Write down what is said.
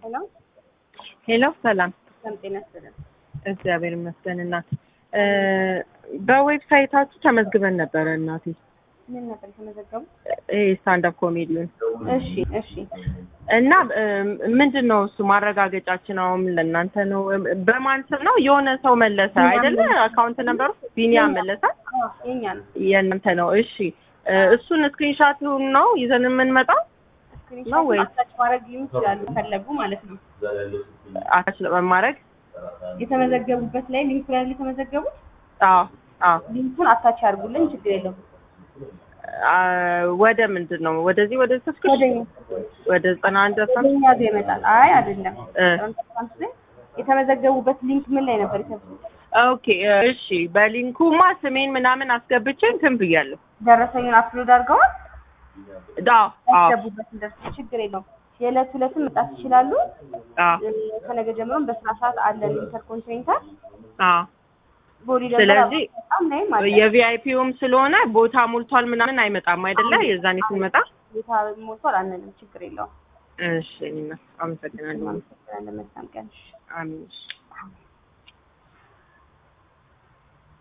ሄሎ ሄሎ ሰላም፣ ሰላም ጤና ይስጥልን። እግዚአብሔር ይመስገን እናት። በዌብሳይታችሁ ተመዝግበን ነበረ እናቴ። ምን ነበር የተመዘገቡ? ይሄ ስታንዳፕ ኮሜዲውን እሺ እሺ እና ምንድን ነው እሱ ማረጋገጫችን አሁን ለእናንተ ነው። በማን ስም ነው? የሆነ ሰው መለሰ አይደለ? አካውንት ነበሩ ቢኒያም መለሰ አዎ የኛ ነው። የእናንተ ነው። እሺ እሱን ስክሪንሻቱን ነው ይዘን የምንመጣው ነው ወይስ አታች ማድረግ ይችላሉ ፈለጉ ማለት ነው። አታች ለማድረግ? የተመዘገቡበት ላይ ሊንክ ላይ የተመዘገቡት አዎ አዎ። ሊንኩን አታች ያርጉልን፣ ችግር የለውም። አ፣ ወደ ምንድን ነው ወደዚህ ወደ ወደ ሰብስክሪፕሽን ወደ ዘጠና አንድ አስራ ወደ እኛ ጋር ይመጣል። አይ አይደለም፣ እ ትራንስፓረንት ላይ የተመዘገቡበት ሊንክ ምን ላይ ነበር የተመዘገቡት? ኦኬ እሺ። በሊንኩማ ስሜን ምናምን አስገብቼ እንትን ብያለሁ። ደረሰኙን አፕሎድ አድርገዋል። አዎ አዎ ያስገቡበት እንደርስ ችግር የለውም። የዕለት ሁለትም መጣት ይችላሉ። አዎ እ፣ ከነገ ጀምሮም በስራ ሰዓት አለን ኢንተርኮንቲኔንታል አዎ። ቦዲ ስለዚህ በጣም ላይም አለ የቪአይፒውም ስለሆነ ቦታ ሞልቷል ምናምን አይመጣም አይደለ? የዛኔ ስንመጣ ቦታ ሞልቷል አንልም፣ ችግር የለውም። እሺ። እኔ አመሰግናለሁ። መልካም ቀን። አሜን።